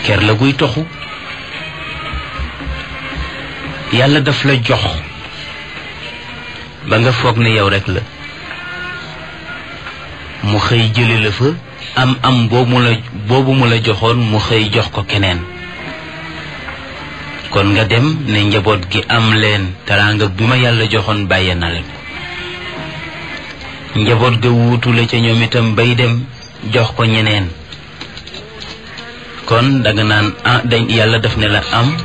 ker la guy toxu yàlla daf la jox ba nga foog ne yow rek la mu xëy jële la fa am am boobu mu la boobu mu la joxoon mu xëy jox ko keneen kon nga dem ne njaboot gi am leen teraanga bi ma yàlla joxoon bàyyee na leen njaboot ga wuutu la ca ñoom itam bay dem jox ko ñeneen kon danga naan ah dañ yàlla daf ne la am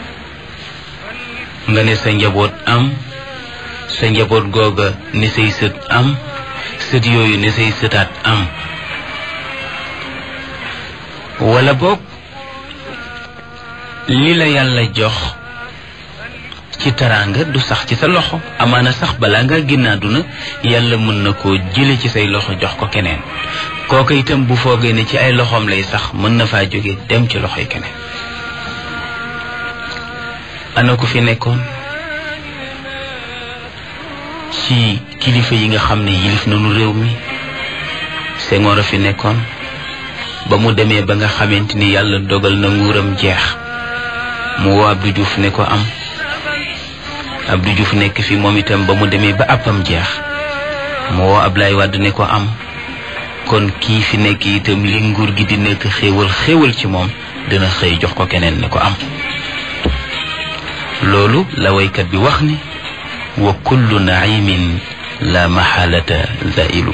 nga ne sa njaboot am sa njaboot googa ne say sët am sët yooyu ne say sëtaat am wala boog li la yàlla jox ci teraanga du sax ci sa loxo amaana sax balaa nga génn àdduna yàlla mën na koo jële ci say loxo jox ko keneen kooka itam bu foogee ne ci ay loxoom lay sax mën na faa jóge dem ci loxoy keneen ana ku fi nekkoon ci kilifa yi nga xam ne yilif nañu réew mi Senghor a fi nekkoon ba mu demee ba nga xamante ni yàlla dogal na nguuram jeex mu woo Abdou Diouf ne ko am Abdou Diouf nekk fi moom itam ba mu demee ba àppam jeex mu woo Ablaye Wade ne ko am kon kii fi nekk itam li nguur gi di nekk xéewal xéewal ci moom dina xëy jox ko keneen ne ko am loolu la waykat bi wax ni wa kullu naimin la maxaalata zailu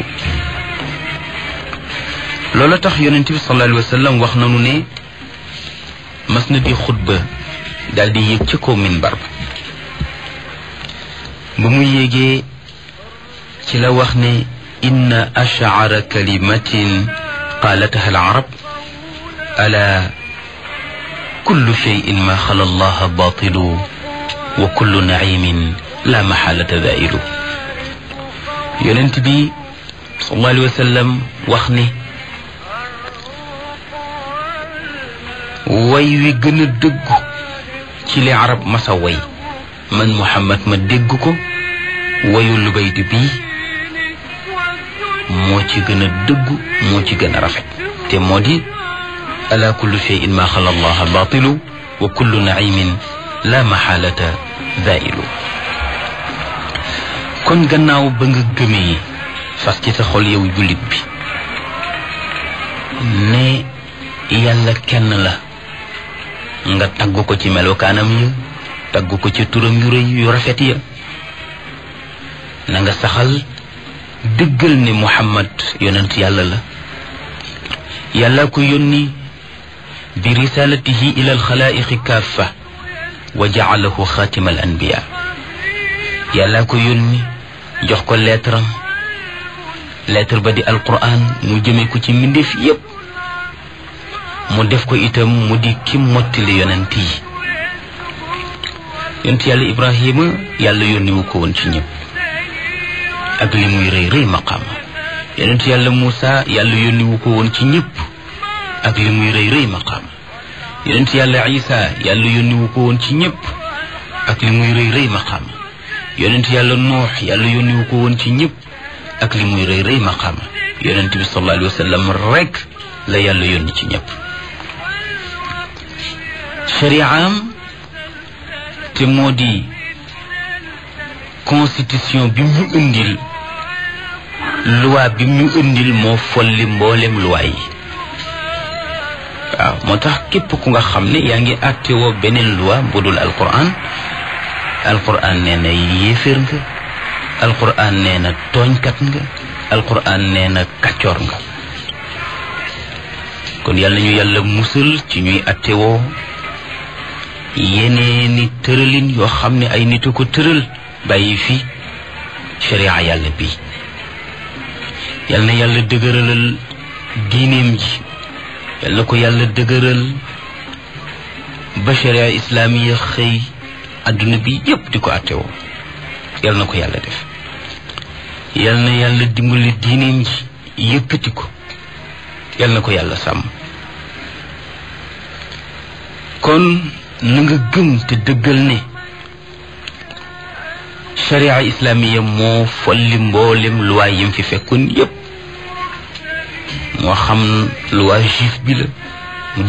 loolu tax yonent bi sallallahu alayhi wa sallam wax nanu ne mas na di xutba daal di yéeg ca kaw minbar ba ba mu yéegee ci la wax ne inna ashcara kalimatin qaalataha alarab ala kullu cheyin ma xala allaha batilu wa kullu naimin la maxaalata zailu yonent bi sallallahu alayhi wa sallam wax ne way wi gën a dëggu ci li arab masa way man muhammad ma dégg ko wayu lubaydi bii moo ci gën a dëggu moo ci gën a rafet te moo di ala kullu cheyin ma xala allaha batilu wa kullu naimin la maxaalata zailu kon gannaaw ba nga gëmee fas ci sa xol yow jullit bi ne yàlla kenn la nga tagg ko ci melokaanam ya tagg ko ci turam yu rëy yu rafet ya na nga saxal dëggal ne muhammad yonent yàlla la yàlla ko yónni bi risalatihi ila alxalaaiqi kaafa wa jaalahu xaatima al anbiya yàlla ko yónni jox ko lettre am lettre ba di alquran mu jëme ko ci mbindeef yépp mu def ko itam mu di ki mottali yonent yi yonent yàlla ibrahima yàlla yónni wu ko woon ci ñëpp ak li muy rëy rëy maqaama yonent yàlla muusa yàlla yónni wu ko woon ci ñëpp ak li muy rëy rëy maqaama yonent yàlla isa yàlla yónni wu ko woon ci ñëpp ak li muy rëy rëy maqaama yonent yàlla nuux yàlla yónni wu ko woon ci ñëpp ak li muy rëy rëy maqaama yonent bi sallallahu alayhi wa sallam rek la yàlla yónni ci ñëpp shari'am te moo di constitution bi mu indil loi bi mu indil moo folli mboolem loi yi waaw moo tax képp ku nga xam ne yaa ngi àttewoo beneen loi bu dul alquran alquran nee na yéeféer nga alquran nee na tooñkat nga alquran nee na kàccoor nga kon yàlla ñu yàlla musal ci ñuy attewoo yeneeni tëralin yoo xam ne ay nit a ko tëral bàyyi fi sharia yàlla bi yal na yàlla dëgëralal diineem ji yal na ko yàlla dëgëral ba sharia islaamiya xëy adduna bi yépp di ko attewoo yal na ko yàlla def yal na yàlla dimbali diineem ji yëkkati ko yal na ko yàlla sàmm kon na nga gëm te dëggal ne sharia islamiya moo folli mboolem loi yim fi fekkoon yépp moo xam loi juif bi la